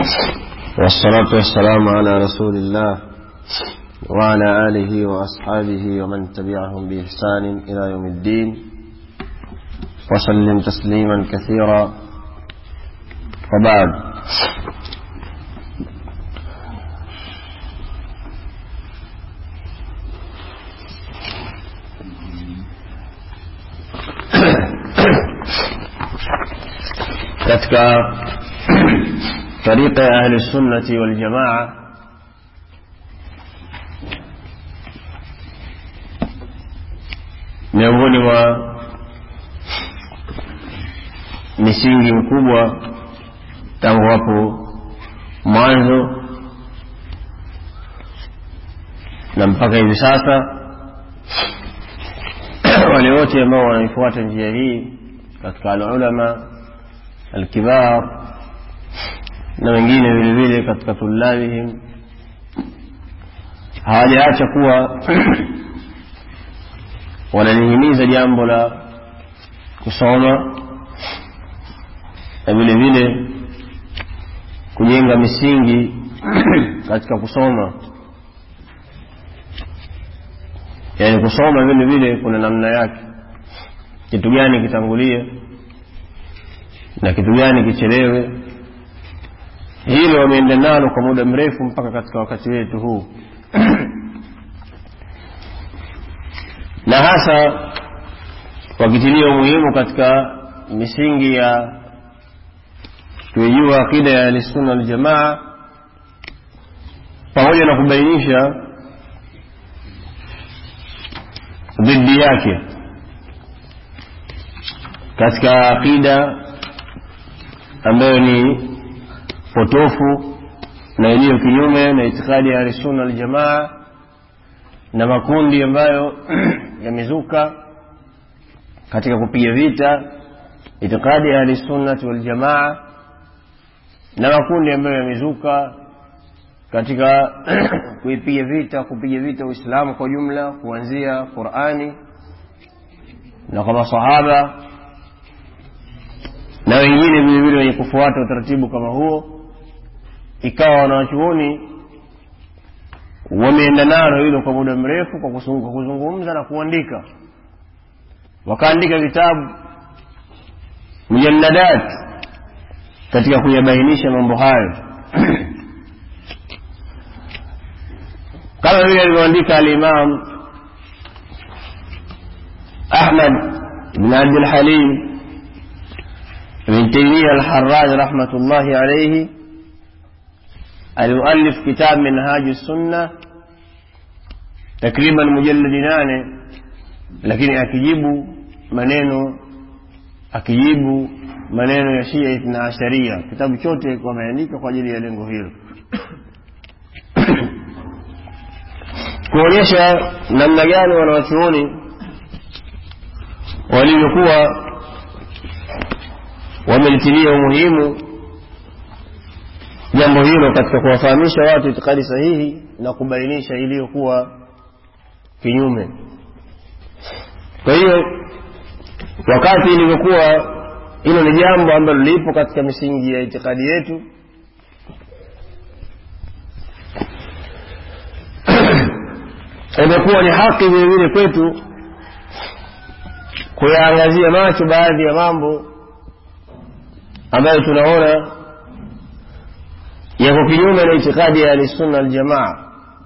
والصلاة والسلام على رسول الله وعلى آله وأصحابه ومن تبعهم بإحسان إلى يوم الدين وسلم تسليما كثيرا وبعد katika طريقة أهل السنة والجماعة miongoni mwa misingi mkubwa tangu hapo mwanzo na mpaka hivi sasa wale wote ambao wanaifuata njia hii katika alulama alkibar na wengine vile vile katika tulabihim hawajaacha kuwa wanalihimiza jambo la kusoma na vile vile kujenga misingi katika kusoma yaani kusoma vile vile kuna namna yake kitu gani kitangulie na kitu gani kichelewe hilo wameenda nalo kwa muda mrefu mpaka katika wakati wetu huu na hasa wakitilia umuhimu katika misingi ya kuijua akida ya ahlisunna waljamaa pamoja na kubainisha dhidi yake katika akida ambayo ni potofu na iliyo kinyume na itikadi ya ahlisunna waljamaa na makundi ambayo yamezuka katika kupiga vita itikadi ya ahlisunnati waljamaa na makundi ambayo yamezuka katika kuipiga vita kupiga vita uislamu kwa jumla kuanzia qurani na kwa masahaba na wengine vilevile wenye kufuata utaratibu kama huo ikawa wanawachuoni wameenda nalo hilo kwa muda mrefu kwa kuzungumza na kuandika wakaandika vitabu mujalladat katika kuyabainisha mambo hayo kama vile alivyoandika alimam ahmad bn abdilhalim بن تيمية الحراج رحمة الله عليه المؤلف كتاب منهاج السنة takriban mujalladi nane lakini akijibu maneno akijibu maneno ya shia ithna asharia kitabu chote wameandika kwa ajili ya lengo hilo kuonyesha namna gani wanawachuoni walivyokuwa wamelitilia umuhimu jambo hilo katika kuwafahamisha watu itikadi sahihi na kubainisha iliyokuwa kinyume kwa hiyo wakati ilivyokuwa hilo ni jambo ambalo lipo katika misingi ya itikadi yetu imekuwa ni haki vile vile kwetu kuyaangazia macho baadhi ya mambo ambayo tunaona yako kinyume na itikadi ya ahlisunna aljamaa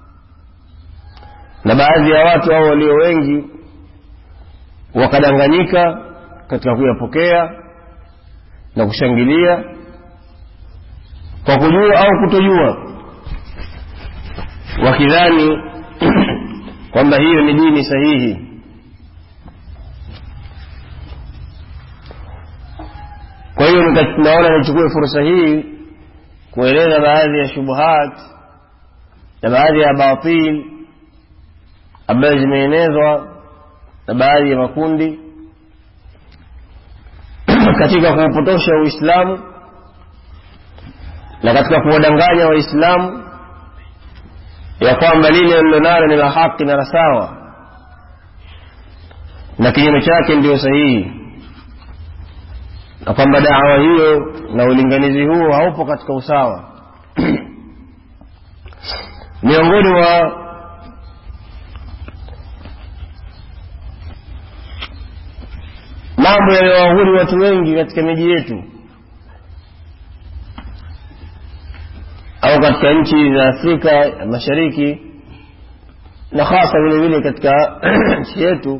na baadhi ya watu hao walio wengi wakadanganyika katika kuyapokea na kushangilia kwa kujua au kutojua wakidhani kwamba hiyo ni dini sahihi kwa hiyo naona nichukue fursa hii kueleza baadhi ya shubuhat na baadhi ya batil ambayo zimeenezwa na baadhi ya makundi katika kuupotosha uislamu na katika kuwadanganya waislamu ya kwamba lile lilonalo ni la haki na la sawa na kinyume chake ndiyo sahihi na kwamba dawa hiyo na ulinganizi huo haupo katika usawa miongoni mwa mambo yanayowahuri watu wengi katika miji yetu au katika nchi za afrika ya mashariki na hasa vile vile katika nchi yetu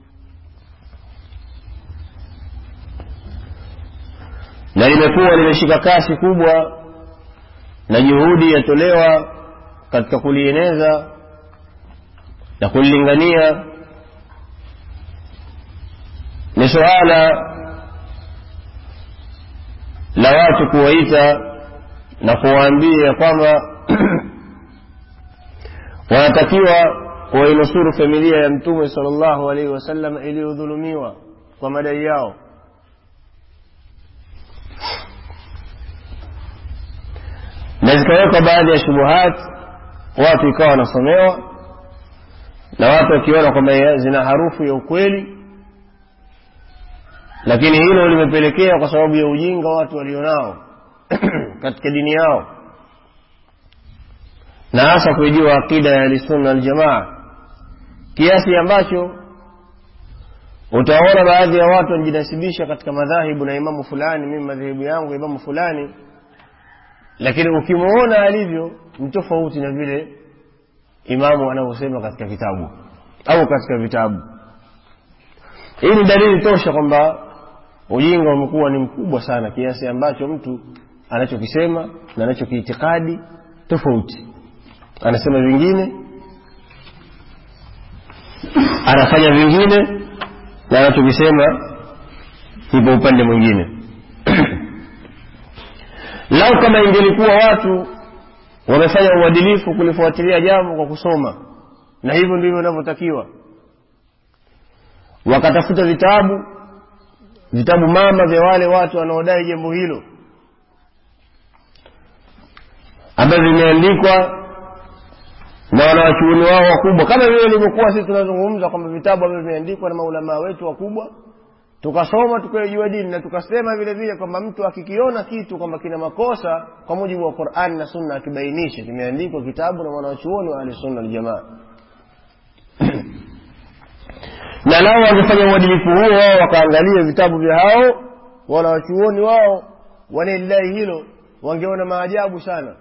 na limekuwa limeshika kasi kubwa na juhudi yatolewa katika kulieneza na kulilingania ni suala la watu kuwaita na kuwaambia kwamba wanatakiwa wainusuru familia ya mtume sallallahu alaihi wasallam iliyodhulumiwa kwa madai yao na zikawekwa baadhi ya shubuhat watu ikawa wanasomewa na watu wakiona kwamba zina harufu ya ukweli lakini hilo limepelekea kwa sababu ya ujinga watu walionao katika dini yao na hasa kuijua aqida ya ahlisunna aljamaa kiasi ambacho utaona baadhi ya watu wanajinasibisha katika madhahibu na imamu fulani mimi madhehebu yangu imamu fulani lakini ukimwona alivyo ni tofauti na vile imamu anavyosema katika kitabu au katika vitabu hii ni dalili tosha kwamba ujinga umekuwa ni mkubwa sana kiasi ambacho mtu anachokisema na anachokiitikadi tofauti anasema vingine anafanya vingine na anachokisema ipo upande mwingine lau kama ingelikuwa watu wamefanya uadilifu kulifuatilia jambo kwa kusoma na hivyo ndivyo inavyotakiwa wakatafuta vitabu vitabu mama vya wale watu wanaodai jambo hilo ambavyo vimeandikwa na wanawachuoni wao wakubwa kama vile ilivyokuwa sisi tunazungumza kwamba vitabu ambavyo vimeandikwa na maulamaa wetu wakubwa tukasoma tukaijua dini na tukasema vile vile kwamba mtu akikiona kitu kwamba kina makosa kwa mujibu wa qurani na sunna akibainishe kimeandikwa kitabu na wanawachuoni wa ahlisunna waljamaa na nao wangefanya uadilifu huo wao wakaangalia vitabu vya hao wala wachuoni wao wanalidai hilo wangeona maajabu sana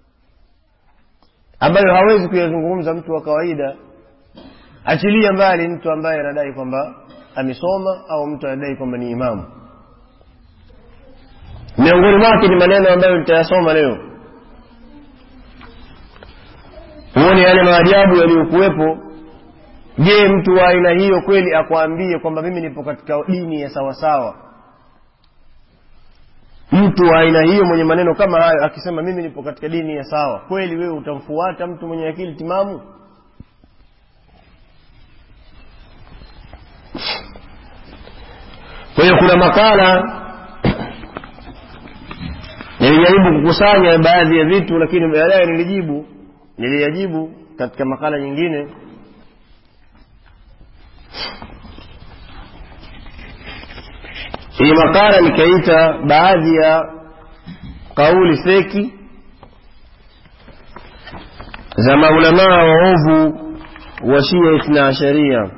ambayo hawezi kuyazungumza mtu wa kawaida achilia mbali mtu ambaye anadai kwamba amesoma au mtu anadai kwamba ni imamu miongoni mwake ni maneno ambayo nitayasoma leo huoni yale maajabu yaliyokuwepo je mtu wa aina hiyo kweli akwambie kwamba mimi nipo katika dini ya sawasawa mtu wa aina hiyo mwenye maneno kama hayo akisema mimi nipo katika dini ya sawa kweli wewe utamfuata mtu mwenye akili timamu kwa hiyo kuna makala nilijaribu kukusanya baadhi ya vitu lakini baadaye nilijibu niliyajibu katika makala nyingine hii makala nikaita baadhi ya kauli feki za maulamaa waovu wa shia ithna asharia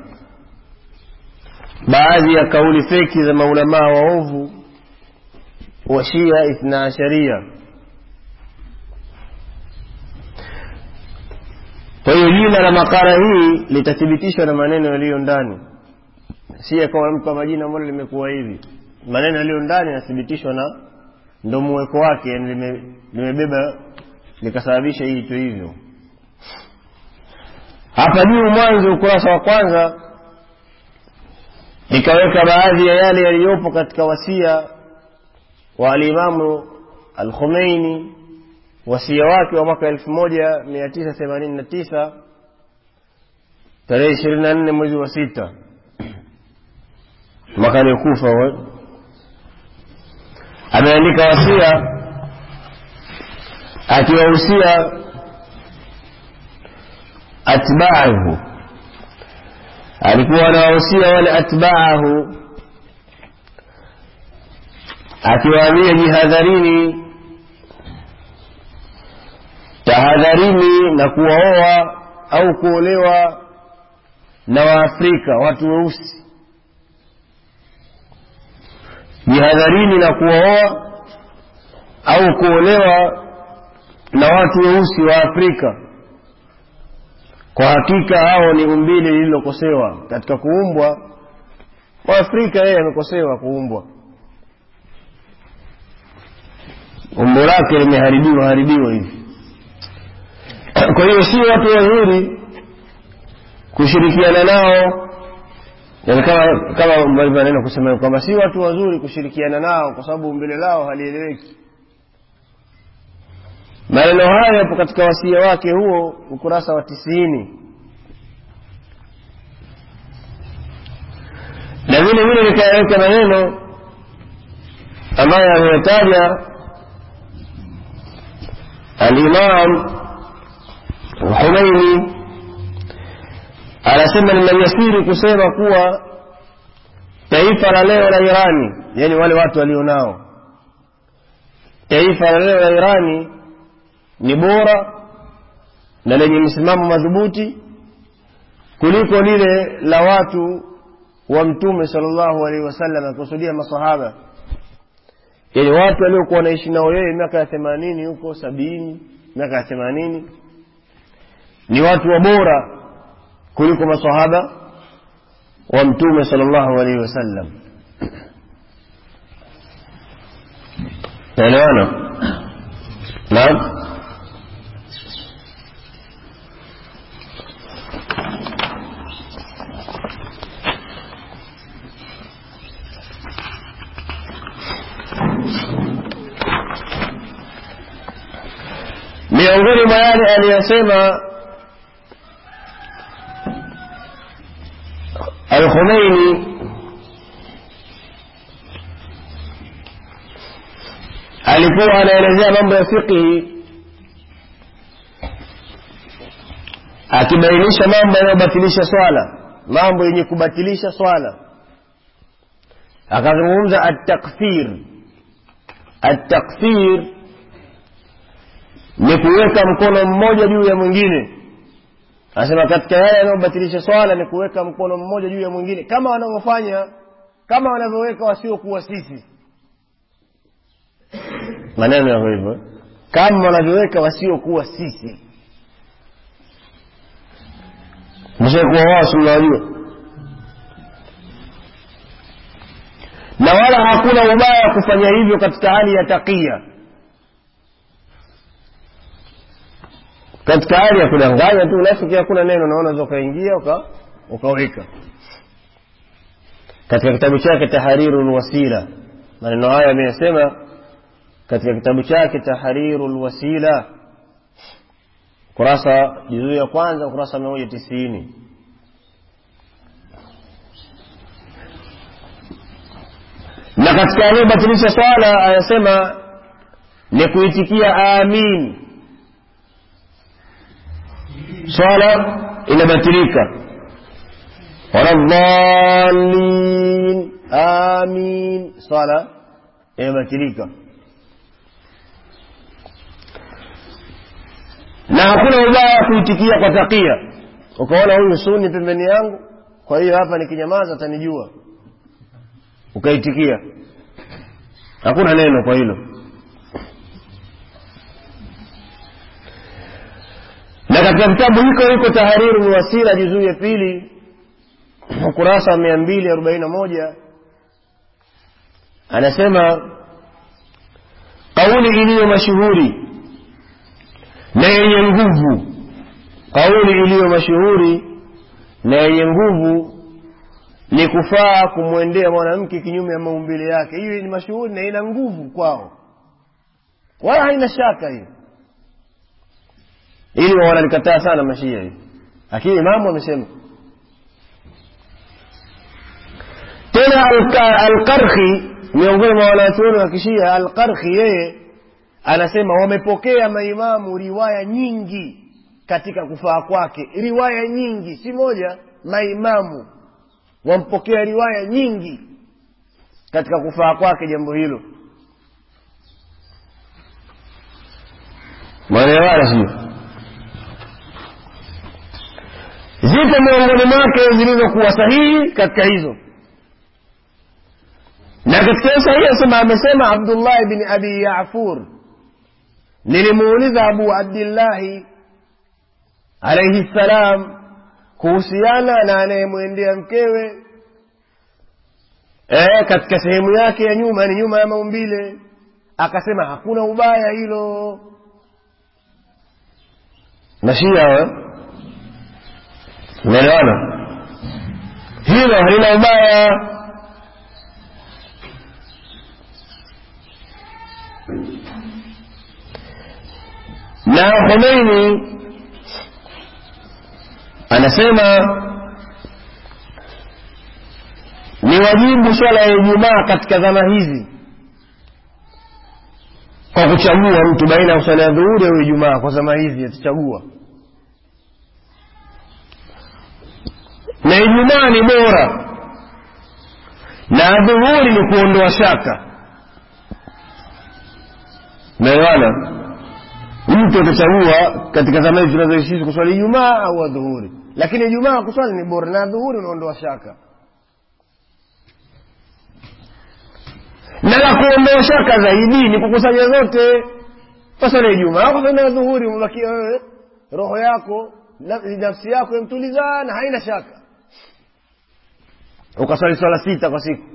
baadhi ya kauli feki za maulamaa waovu wa shia ithna asharia kwa hiyo jina la makala hii litathibitishwa na maneno yaliyo ndani si akawa mpa majina ambalo limekuwa hivi maneno yaliyo ndani yanathibitishwa na ndo muweko wake yani limebeba likasababisha hii tu hivyo hapa juu mwanzo ukurasa wa kwanza ikaweka baadhi ya yale yaliyopo katika wasia wa alimamu alkhumeini wasia wake wa mwaka elfu moja mia tisa themanini na tisa tarehe ishirini na nne mwezi wa sita mwaka aliokufa ameandika wasia akiwahusia atbaahu alikuwa anawahusia wale atbaahu akiwaambia jihadharini tahadharini na kuwaoa au kuolewa na waafrika watu weusi jihadharini na kuwaoa au kuolewa na watu weusi wa afrika kwa hakika hao ni umbile lililokosewa katika kuumbwa waafrika yeye amekosewa kuumbwa umbo lake limeharibiwa haribiwa hivi kwa hiyo si watu wazuri kushirikiana nao yani kama kama walivyoanena kusema kwamba si watu wazuri kushirikiana nao kwa sababu umbile lao halieleweki maneno hayo yapo katika wasia wake huo ukurasa wa tisini na vile vile nikayaweka maneno ambayo ameyataja alimam Humeini anasema ni maliasiri kusema kuwa taifa la leo la Irani, yani wale watu walionao, taifa la leo la Irani ni bora na lenye msimamo madhubuti kuliko lile la watu wa Mtume sallallahu alaihi wasallam, akusudia masahaba, yani watu waliokuwa wanaishi nao yeye miaka ya themanini huko sabini miaka ya themanini ni watu wa bora kuliko masahaba wa mtume sallallahu alaihi wasallam naelewana naam miongoni mwa yale aliyosema Al-Khomeini alikuwa anaelezea mambo ya fiqhi akibainisha mambo yanayobatilisha swala mambo yenye kubatilisha swala akazungumza at-takfir at-takfir ni kuweka mkono mmoja juu ya mwingine anasema katika yale yanayobatilisha swala ni kuweka mkono mmoja juu ya mwingine kama wanavyofanya kama wanavyoweka wasiokuwa sisi maneno yako hivyo kama wanavyoweka wasiokuwa sisi mshakuwa wao si mnawajua na wala hakuna ubaya kufanya hivyo katika hali ya takia katika hali ya kudanganya tu unafiki hakuna neno naona ukaingia uka ukaweka katika kitabu chake tahriru lwasila maneno haya ameyasema katika kitabu chake tahriru lwasila kurasa juzuu ya kwanza ukurasa mia moja tisini na katika aliyobatilisha swala anasema ni kuitikia amin swala inabatilika waladhalin amin swala inabatilika na hakuna ubaya kuitikia kwa takia ukaona huyu suni pembeni yangu kwa hiyo hapa nikinyamaza atanijua ukaitikia hakuna neno kwa hilo na katika kitabu hiko hiko tahariru lwasila juzuu ya pili ukurasa wa mia mbili arobaini na moja anasema kauli iliyo mashuhuri na yenye nguvu kauli iliyo mashuhuri na yenye nguvu ni kufaa kumwendea mwanamke kinyume ya maumbile yake hiyo ni mashuhuri na ina nguvu kwao wala haina shaka hiyo ili wanalikataa sana mashia hivi lakini imamu amesema tena alqarhi miongoni mwa wanachuoni wa kishia alqarhi yeye anasema wamepokea maimamu riwaya nyingi katika kufaa kwake riwaya nyingi si moja maimamu wampokea riwaya nyingi katika kufaa kwake jambo hilo mwanaelewana sio zipo miongoni mwake zilizokuwa sahihi katika hizo na katika hiyo sahihi asema amesema abdullahi bin abi yafur nilimuuliza abu abdillahi alaihi ssalam kuhusiana na anayemwendea mkewe e, katika sehemu yake ya nyuma ni nyuma ya maumbile akasema hakuna ubaya hilo nashia unaelewana hilo halina ubaya na khomeini anasema ni wajibu swala ya ijumaa katika zama hizi kwa kuchagua mtu baina ya swala ya dhuhuri au ijumaa kwa zama hizi atachagua na ijumaa ni bora na dhuhuri ni kuondoa shaka naelewana mtu atachagua katika zama hizi tunazoishi kuswali ijumaa au adhuhuri lakini ijumaa kuswali ni bora na adhuhuri unaondoa shaka na la kuondoa shaka zaidi ni kukusanya zote faswali ijumaa kuswali adhuhuri umebakia wewe roho yako nafsi yako imtuliza na haina shaka ukaswali swala sita kwa siku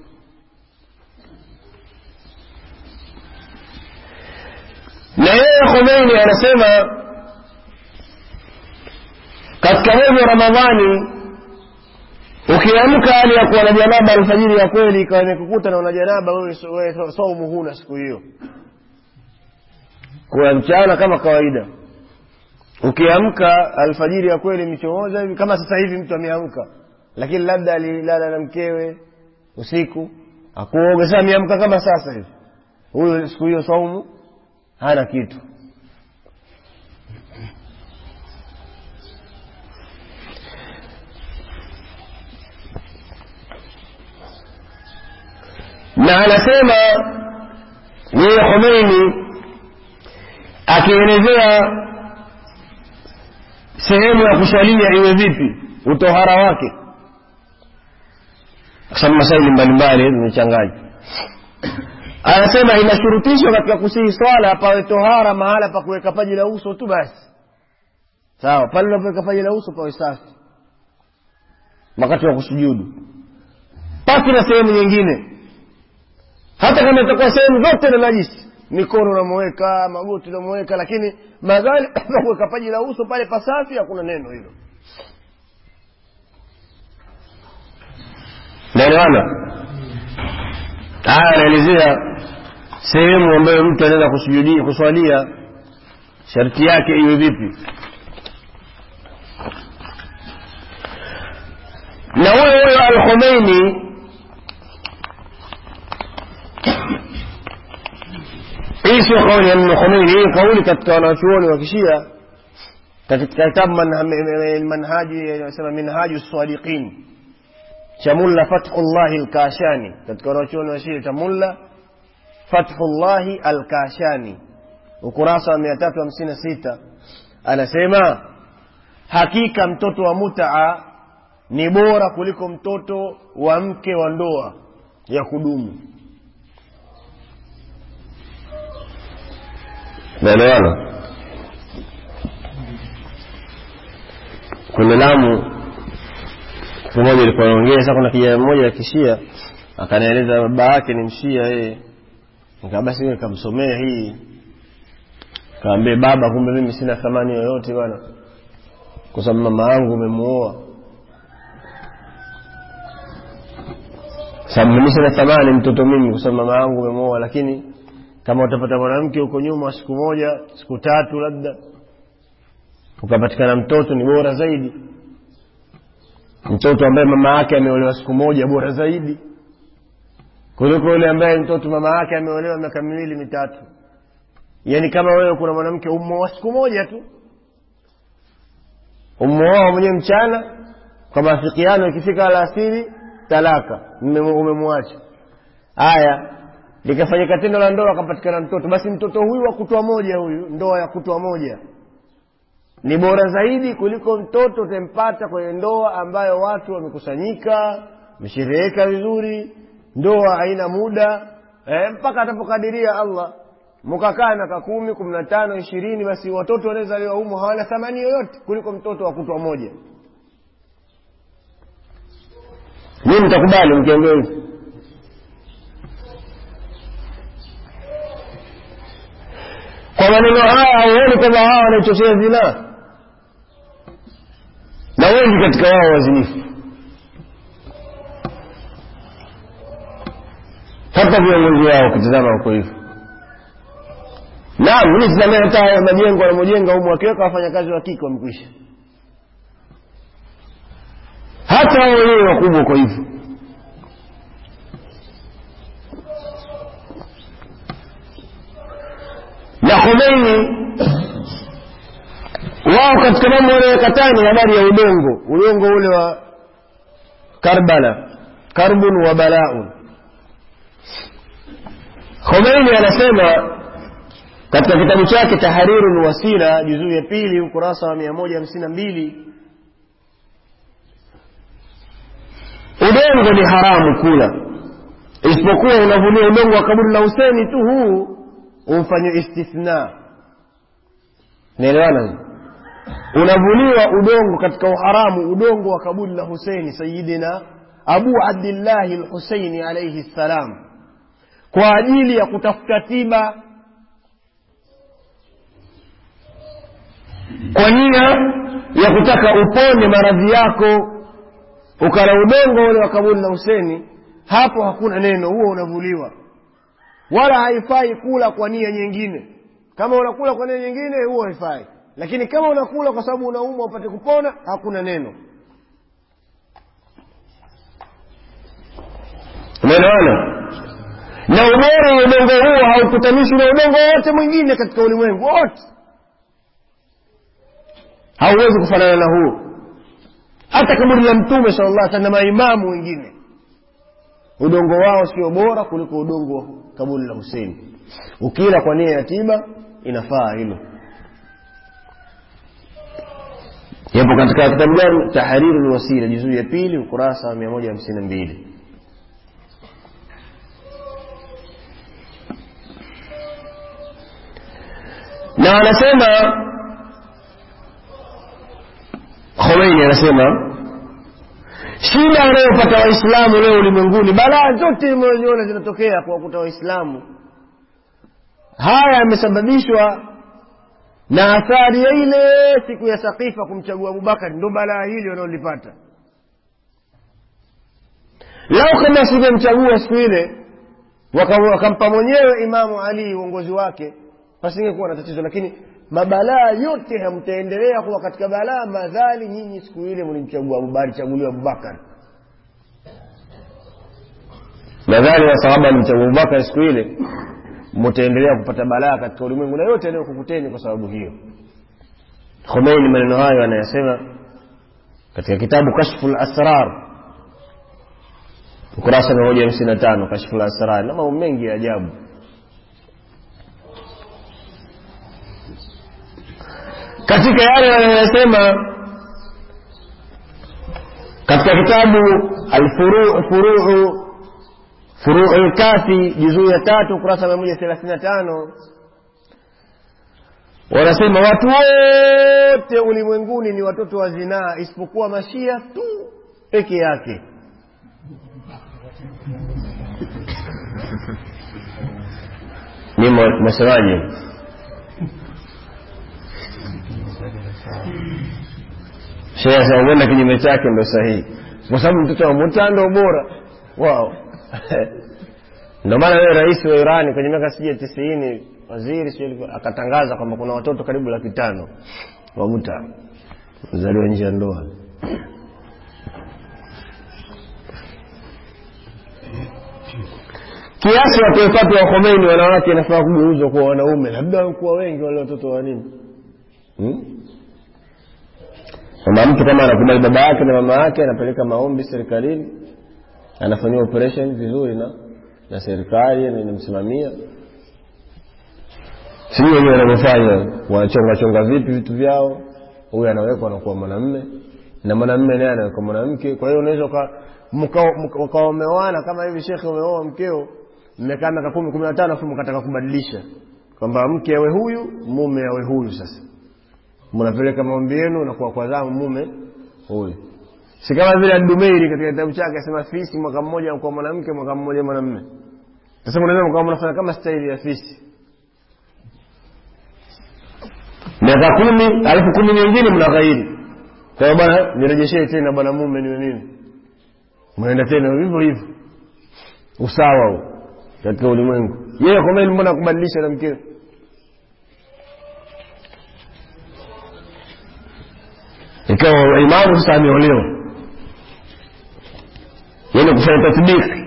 na yeye khomeini anasema katika mwezi wa ramadhani ukiamka hali ya kuwa na janaba alfajiri ya kweli ikawa imekukuta na una janaba wewe saumu huna siku hiyo kwa mchana kama kawaida ukiamka alfajiri ya kweli michomoza hivi kama sasa hivi mtu ameamka lakini labda alilala na mkewe usiku akuoga sasa ameamka kama sasa hivi huyo siku hiyo saumu hana kitu na anasema yeye khomeini akielezea sehemu ya kuswalia iwe vipi utohara wake kwa sababu masaili mbalimbali zimechanganya anasema inashurutishwa katika kusihi swala pawe tohara mahala pa kuweka paji la uso tu basi sawa pale unapoweka paji la uso pawe safi wakati wa kusujudu pasi na sehemu nyingine hata kama itakuwa sehemu zote na najisi mikono unamweka magoti unamweka lakini madhali pa kuweka paji la uso pale pasafi hakuna neno hilo naelewana haya anaelezea sehemu ambayo mtu anaweza kusujudia kuswalia sharti yake iwe vipi na huyo huyo al khomeini hii sio kauli ya mno khomeini hii kauli katika wanachuoni wa kishia katika kitabu manhaji anasema minhaju sadiqin cha mulla fathullahi lkashani katika wanachuoni wa shia cha mulla fathullahi alkashani ukurasa wa mia tatu hamsini na sita anasema hakika mtoto wa mutaa ni bora kuliko mtoto wa mke wa ndoa ya kudumu naelewana kwenye lamu siku moja ilikuwa naongea sasa kuna kijana mmoja ya kishia akanieleza baba yake ni mshia yeye nikaa basi nikamsomea hii kaambie baba kumbe mimi sina thamani yoyote bwana kwa sababu mama yangu umemuoa sababu mimi sina thamani mtoto mimi kwa sababu mama yangu umemuoa lakini kama utapata mwanamke huko nyuma siku moja siku tatu labda ukapatikana mtoto ni bora zaidi mtoto ambaye mama yake ameolewa siku moja bora zaidi kuliko yule ambaye mtoto mama yake ameolewa miaka miwili mitatu yaani kama wewe kuna mwanamke ummoa siku moja tu ummoa mwenyewe mchana kwa maafikiano ikifika alasiri talaka umemwacha haya likafanyika tendo la ndoa akapatikana mtoto basi mtoto huyu wa kutwa moja huyu ndoa ya kutwa moja ni bora zaidi kuliko mtoto utempata kwenye ndoa ambayo watu wamekusanyika wameshereheka vizuri ndoa haina muda eh, mpaka atapokadiria allah mkakaa miaka kumi kumi na tano ishirini basi watoto wanaezaliwa humo hawana thamani yoyote kuliko mtoto wa kutwa moja mii mtakubali mkiambia hivi kwa maneno haya hauoni kwamba hawa wanaichochea zinaa na wengi katika wao wazinifu hata viongozi wao ukitizama huko hivyo naam mimi tizamia hata majengo wanamojenga humu wakiweka wafanyakazi wa kike wamekwisha hata wao wenyewe wakubwa uko hivyo na khomeini wao katika mambo wanayokatana ni habari ya udongo udongo ule wa karbala karbun wa balaun khomeini anasema katika kitabu chake tahariru lwasila juzuu ya pili ukurasa wa mia moja hamsini na mbili udongo ni haramu kula isipokuwa unavulia udongo wa kaburi la huseni tu huu umfanywe istithna naelewana unavuliwa udongo katika uharamu udongo wa kaburi la huseini sayidina abu abdillahi lhuseini alaihi ssalam kwa ajili ya kutafuta tiba kwa nia ya kutaka uponye maradhi yako ukala udongo ule wa kaburi la huseni hapo hakuna neno huo unavuliwa wala haifai kula kwa nia nyingine kama unakula kwa nia nyingine huo haifai lakini kama unakula kwa sababu unaumwa upate kupona hakuna neno umeelewana na ubora wa udongo huo haukutanishwi na udongo wote mwingine katika ulimwengu wote hauwezi kufanana na huo hata kaburi la mtume sala llah sallam na maimamu wengine udongo wao sio bora kuliko udongo wa kaburi la huseini ukila kwa nia ya tiba inafaa hilo yapo katika kitabu gani tahriru lwasila juzuu ya pili ukurasa wa mia moja hamsini na mbili na anasema khomeini anasema shida wanayopata waislamu leo ulimwenguni balaa zote mnaziona zinatokea kwa wakuta waislamu haya yamesababishwa na athari ya ile siku ya sakifa kumchagua abubakar ndo balaa hili wanaolipata lau kama singemchagua siku ile wakampa mwenyewe imamu ali uongozi wake pasingekuwa na tatizo lakini mabalaa yote hamtaendelea kuwa katika balaa madhali nyinyi siku ile mlimchagua abubakar chaguliwa abubakar madhali wasahaba alimchagua abubakar siku ile mtaendelea kupata balaa katika ulimwengu na yote yanayokukuteni kwa sababu hiyo khomeini maneno hayo anayasema katika kitabu kashfu lasrar ukurasa mia moja hamsini na tano kashfu lasrar na mambo mengi ya ajabu katika yale wanayosema katika kitabu alfuruu furuu furuu lkafi juzuu ya tatu ukurasa mia moja thelathini na tano wanasema watu wote ulimwenguni ni watoto wa zinaa isipokuwa mashia tu peke yake ni mwasemaje shehe asema huenda kinyume chake ndo sahihi kwa sababu mtoto wa muta ndo bora wao ndio maana wewe rais wa irani kwenye miaka sijui tisini waziri sijui akatangaza kwamba kuna watoto karibu laki tano wa muta zaliwa nje ya ndoa kiasi watuwepatu wa khomeini wanawake inafaa kugeuzwa kuwa wanaume labda kuwa wengi wale watoto wa nini hmm? kwamba mtu kama anakubali baba yake na mama yake anapeleka maombi serikalini anafanyiwa operation vizuri na na serikali inamsimamia sijui wenyewe wanavyofanya wanachonga chonga vipi vitu vyao huyu anawekwa anakuwa mwanamme na mwanamme naye anawekwa mwanamke kwa hiyo unaweza mkawa umeoana kama hivi shekhe umeoa mkeo mmekaa miaka kumi kumi na tano afu mkataka kubadilisha kwamba mke awe huyu mume awe huyu sasa mnapeleka maombi yenu nakuwa kwa zamu mume huyu si kama vile Dumeiri katika kitabu chake asema fisi mwaka mmoja kwa mwanamke mwaka mmoja mwanamume sasa mnaweza mkawa mnafanya kama staili ya fisi miaka kumi alafu kumi nyingine mnaghairi kwa hiyo bwana nirejeshee tena bwana mume niwe mimi mnaenda tena hivyo hivyo usawa huu katika ulimwengu yeye kwa mimi mbona kubadilisha na mkeo ikawa imamu sasa ameolewa yeye kufanya tatbiki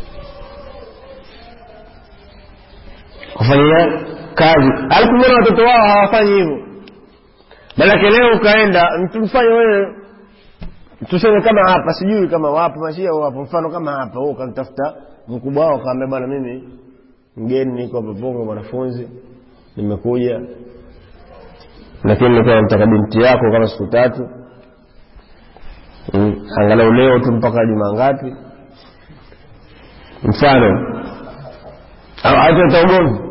kufanyia kazi alafu mbona watoto wao hawafanyi hivyo manake leo ukaenda mfanye wewe tuseme kama hapa sijui kama wapo mashia wapo mfano kama hapa wewe ukamtafuta mkubwa wao kaambia bwana mimi mgeni niko hapa Bongo mwanafunzi nimekuja lakini nilikuwa namtaka binti yako kama siku tatu mm, angalau leo tu mpaka juma ngapi mfano ataleta ugomvi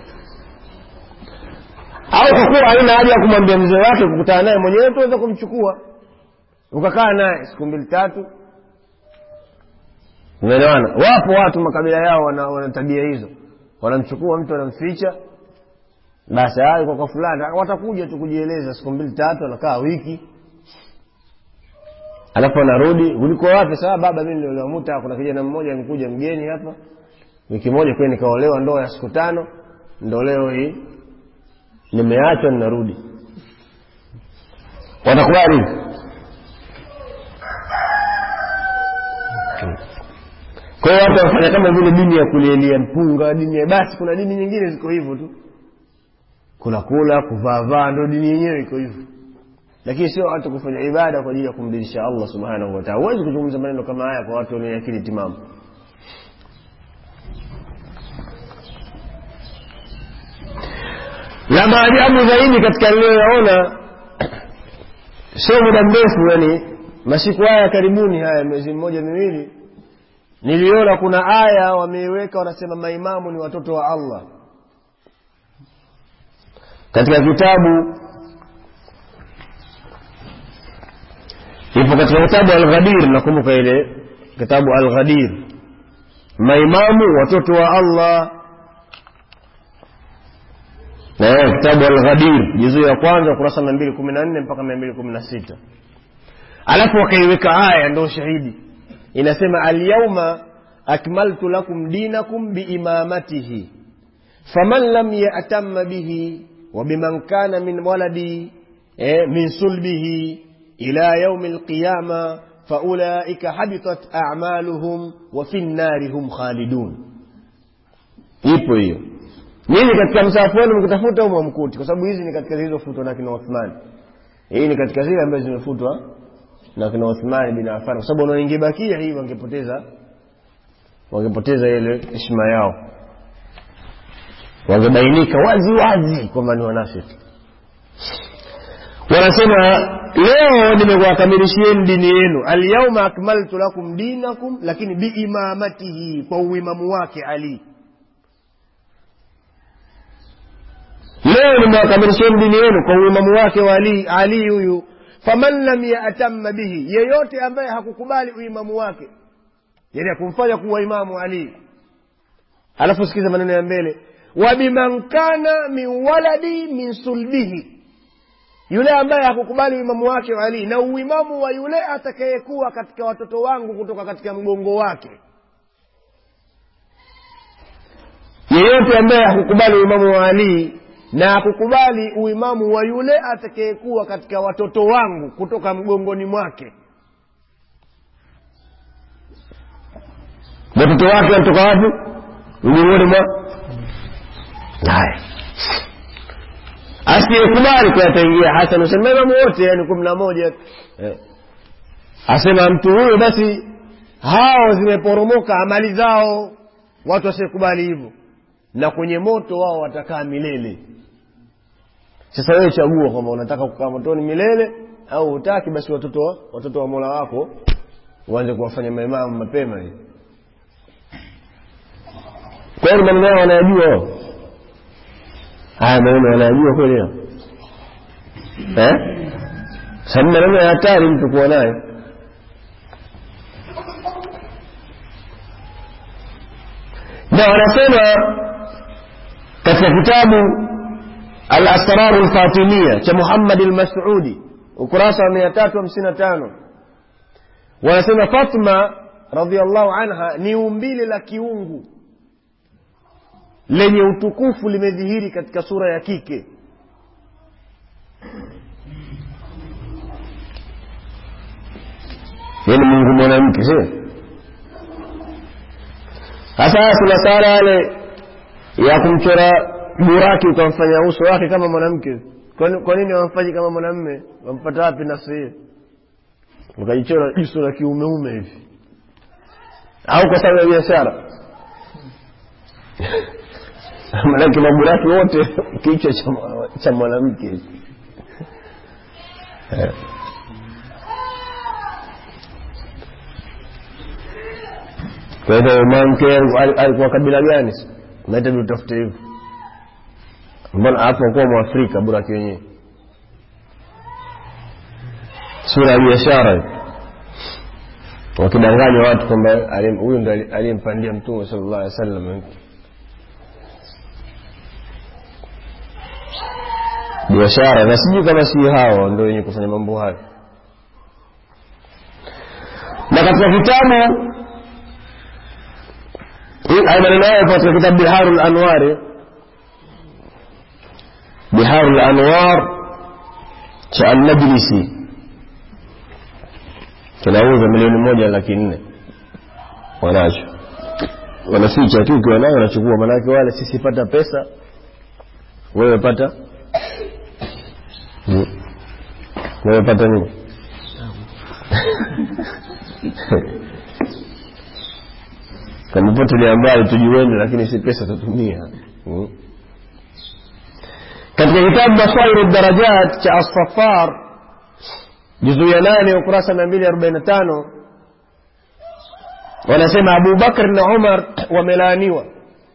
au kwa kuwa haina haja ya kumwambia mzee wake kukutana naye mwenyewe tuweza kumchukua ukakaa naye siku mbili tatu umeelewana wapo watu makabila yao wana, wana tabia hizo wanamchukua mtu wanamficha basi hayo kwa kwa fulani watakuja tu kujieleza siku mbili tatu wanakaa wiki alafu anarudi ulikuwa wapi saa baba mimi niliolewa muta kuna kijana mmoja amekuja mgeni hapa wiki moja kweli nikaolewa ndoa ya siku tano ndo leo hii nimeachwa ninarudi watakubali kwa hiyo watu wanafanya kama vile dini ya kulielia mpunga dini ya basi kuna dini nyingine ziko hivyo tu kula kula kuvaavaa ndo dini yenyewe iko hivyo lakini sio watu kufanya ibada kwa ajili ya kumdilisha allah subhanahu wataala huwezi kuzungumza maneno kama haya kwa watu wenye akili timamu la maajabu zaidi katika niliyoyaona sio muda mrefu yani masiku haya karibuni haya miezi mmoja miwili niliona kuna aya wameiweka wanasema maimamu ni watoto wa allah katika kitabu ipo katika kitabu alghadir nakumbuka ile kitabu alghadir maimamu watoto wa allah na kitabu alghadir juzuu ya kwanza ukurasa mia mbili kumi na nne mpaka mia mbili kumi na sita alafu wakaiweka aya ndo shahidi inasema alyauma akmaltu lakum dinakum biimamatihi faman lam yatamma bihi وبمن كان من ولدي من صلبه إلى يوم القيامة فأولئك حبطت أعمالهم وفي النار هم خالدون ipo hiyo nyinyi katika msahafu wenu mkitafuta humo mkuti kwa sababu hizi ni katika zilizofutwa na kina Uthman hii ni katika zile ambazo zimefutwa na kina Uthman bin Affan kwa sababu wanaingebakia hii wangepoteza wangepoteza ile heshima yao wangebainika wazi wazi kwamba ni wanafiki wanasema leo nimekuwakamilishieni dini yenu alyauma akmaltu lakum dinakum lakini biimamatihi kwa uimamu wake ali leo nimewakamilishieni dini yenu kwa uimamu wake wa ali ali huyu faman lam yatamma bihi yeyote ambaye hakukubali uimamu wake yani akumfanya kuwa imamu ali alafu sikiza maneno ya mbele wabiman kana min waladi min sulbihi yule ambaye hakukubali uimamu wake wa ali na uimamu wa yule atakayekuwa katika watoto wangu kutoka katika mgongo wake yeyote ambaye hakukubali uimamu wa ali na hakukubali uimamu wa yule atakayekuwa katika watoto wangu kutoka mgongoni mwake watoto wake wanatoka wapi mgongoni mwa haya asiyekubali kwa ataingia hasan usema imamu wote yani kumi na moja eh. asema mtu huyo basi hao zimeporomoka amali zao watu wasiyekubali hivyo na kwenye moto wao watakaa milele sasa wewe chagua kwamba unataka kukaa motoni milele au hutaki basi watoto wa, watoto wa mola wako uanze kuwafanya maimamu mapema hivi kwa hiyo maneno yao wanayajua wao haya maneno wanayajua kweli hao? eh sababu maneno ya hatari mtu kuwa nayo na wanasema katika kitabu al-asraru al-fatimia cha Muhammad al-Mas'udi ukurasa wa 355 wanasema Fatma radhiallahu anha ni umbile la kiungu lenye utukufu limedhihiri katika sura ya kike yani mungu mwanamke sio hasa kuna sara yale ya kumchora buraki ukamfanya uso wake kama mwanamke Kwani- kwa nini wamfanyi kama mwanamme wampata wapi nafsi hiyo ukajichora jiso la kiumeume hivi au kwa sababu ya biashara manake maburaki wote kichwa cha mwa- cha mwanamke Eh. kwa hivyo mwanamke al- alikuwa kabila gani nahitaji utafute hivyo mbona hapo kuwa mwafrika buraki wenyewe sura ya biashara hiyo. wakidanganya watu kwamba alim- huyu ndo ali- aliyempandia mtume sallallahu alaihi wasallam biashara na sijui kama si hao ndo wenye kufanya mambo hayo na katika kitabu hii- haya maneno hayo katika kitabu biharu lanwari biharu lanwar cha almajlisi kinauza milioni moja laki nne wanacho wanaficha tu ukiwa nayo wanachukua manake wale sisi pata pesa wewe pata Mm. wewe pata nini kama tuliambali tujueni lakini si pesa tutumia mm. katika kitabu basairu darajat cha assafar juzuu ya nane ukurasa mia mbili arobaini na tano wanasema abu bakr na umar wamelaaniwa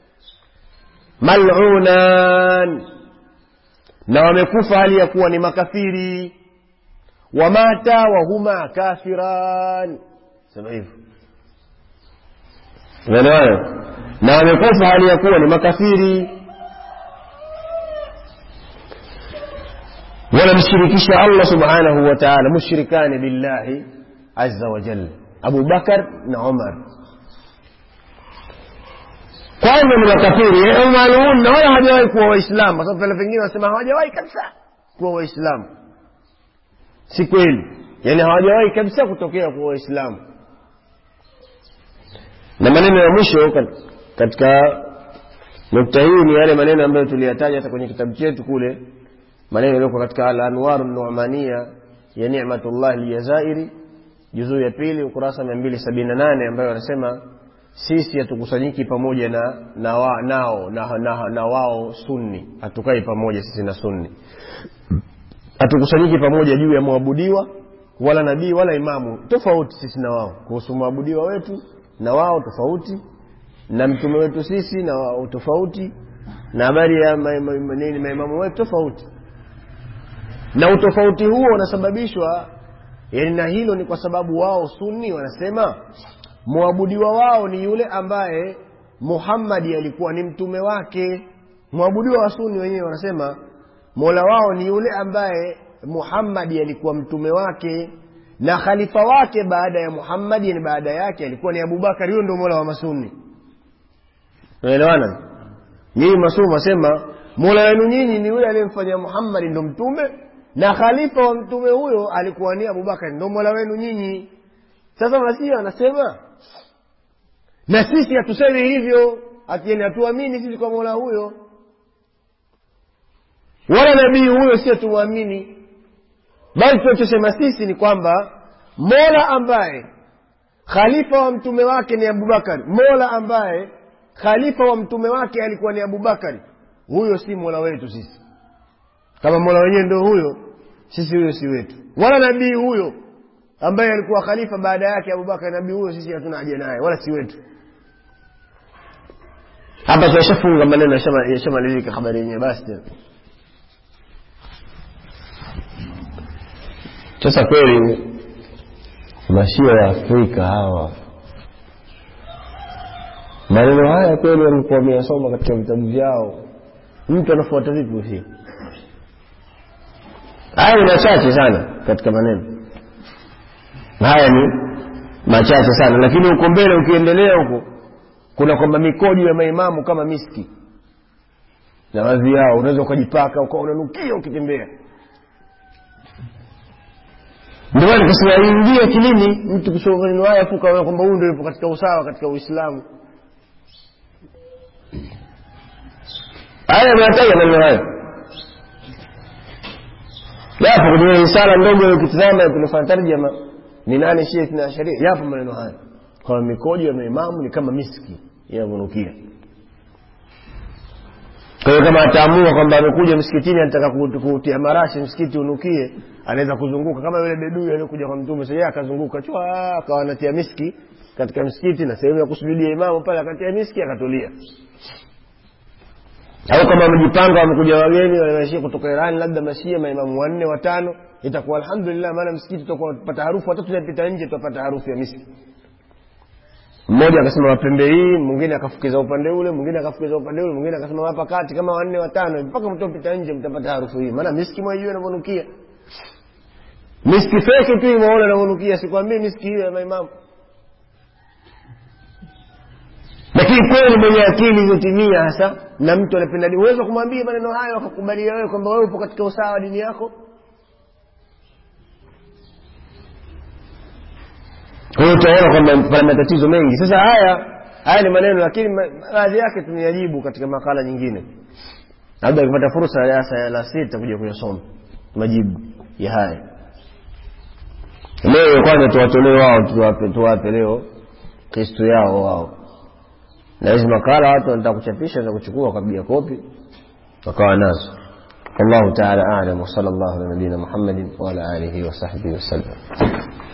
malunan na wamekufa hali ya kuwa ni makafiri wamata wahuma kafiran sema hivyo unaelewana na wamekufa hali ya kuwa ni makafiri wanamshirikisha allah subhanahu wa taala mushrikani billahi aza wajal abu bakar na umar kwanza ni makafiri umalun na wala hawajawahi kuwa waislamu kwa sababu pale pengine wanasema hawajawahi kabisa kuwa waislamu si kweli yaani hawajawahi kabisa kutokea kuwa waislamu na maneno ya mwisho kat- katika nukta hii ni yale maneno ambayo tuliyataja hata kwenye kitabu chetu kule maneno yaliyoko katika al-anwaru numania ya ni'matullah aljazairi juzuu ya pili ukurasa mia mbili sabini na nane ambayo wanasema sisi hatukusanyiki pamoja na, na wa, nao na, na, na wao sunni hatukai pamoja sisi na sunni hatukusanyiki pamoja juu ya mwabudiwa wala nabii wala imamu tofauti sisi na wao kuhusu mwabudiwa wetu na wao tofauti na mtume wetu sisi na wao tofauti na habari ya ma- ma- ma- nini maimamu wetu tofauti na utofauti huo unasababishwa yani na hilo ni kwa sababu wao sunni wanasema mwabudiwa wao ni yule ambaye muhammadi alikuwa ni mtume wake mwabudiwa wa sunni wenyewe wanasema mola wao ni yule ambaye muhammadi alikuwa mtume wake na khalifa wake baada ya muhammadi yani baada yake alikuwa ni abubakar huyo ndio mola wa masuni unaelewana nyinyi masumu wasema mola wenu nyinyi ni yule aliyemfanya muhammadi ndo mtume na khalifa wa mtume huyo alikuwa ni abubakar ndo mola wenu nyinyi sasa masihi anasema na sisi hatusemi hivyo atieni hatuamini sisi kwa mola huyo wala nabii huyo si hatumwamini bali tunachosema sisi ni kwamba mola ambaye khalifa wa mtume wake ni abubakari mola ambaye khalifa wa mtume wake alikuwa ni abubakari huyo si mola wetu sisi kama mola wenyewe ndio huyo sisi huyo si wetu wala nabii huyo ambaye alikuwa khalifa baada yake abubakar nabii huyo sisi hatuna haja naye wala si wetu hapa tunashafunga maneno yashama- yashamalizika habari yenyewe basi tena sasa kweli mashia ya afrika hawa maneno haya kweli walikuwa wameyasoma katika vitabu vyao mtu anafuata vipi usia haya ni machache sana katika maneno haya ni machache sana lakini huko mbele ukiendelea huko kuna kwamba mikojo ya maimamu kama miski na baadhi yao unaweza ukajipaka ukawa unanukia ukitembea ndio maana nikasema ingia kilini mtu kusoma maneno haya afu ukaona kwamba huyu ndio yupo katika usawa katika uislamu haya ameyataja maneno hayo yapo kwenye risala ndogo ukitizama tunafanya tarjama ni nane shia na sharia yapo maneno haya kwa mikojo ya maimamu ni kama miski inavyonukia kwa hiyo kama ataamua kwamba amekuja msikitini anataka ku- kutia marashi msikiti unukie anaweza kuzunguka kama yule bedui aliyokuja kwa mtume sasa yeye akazunguka chwa akawa anatia miski katika msikiti na sehemu ya kusujudia imamu pale akatia miski akatulia au kama wamejipanga wamekuja wageni wameshia kutoka irani labda mashia maimamu wanne watano itakuwa alhamdulillah maana msikiti tutakuwa tupata harufu hata tunapita nje tutapata harufu ya miski mmoja akasema wapembe hii mwingine akafukiza upande ule mwingine akafukiza upande ule mwingine akasema hapa kati kama wanne watano mpaka mtopita nje mtapata harufu hii maana miski mwaijua inavyonukia miski feki tu imeona inavyonukia sikwambii miski hiyo ya maimamu lakini kweli mwenye akili iliyotimia hasa na mtu anapenda dini uweza kumwambia maneno hayo akakubalia wewe kwamba wewe upo katika usawa wa dini yako kwa hiyo utaona kwamba pana matatizo mengi sasa haya haya ni maneno lakini ma- baadhi yake tumeyajibu katika makala nyingine labda akipata fursa ya darasa la sita kuja kuyasoma majibu ya haya leo kwanza tuwatolee wao tuwape, tuwape leo kristo yao wao na hizi makala watu wanataka kuchapisha na kuchukua wakapiga kopi wakawa nazo والله تعالى أعلم وصلى الله على نبينا محمد وعلى آله وصحبه وسلم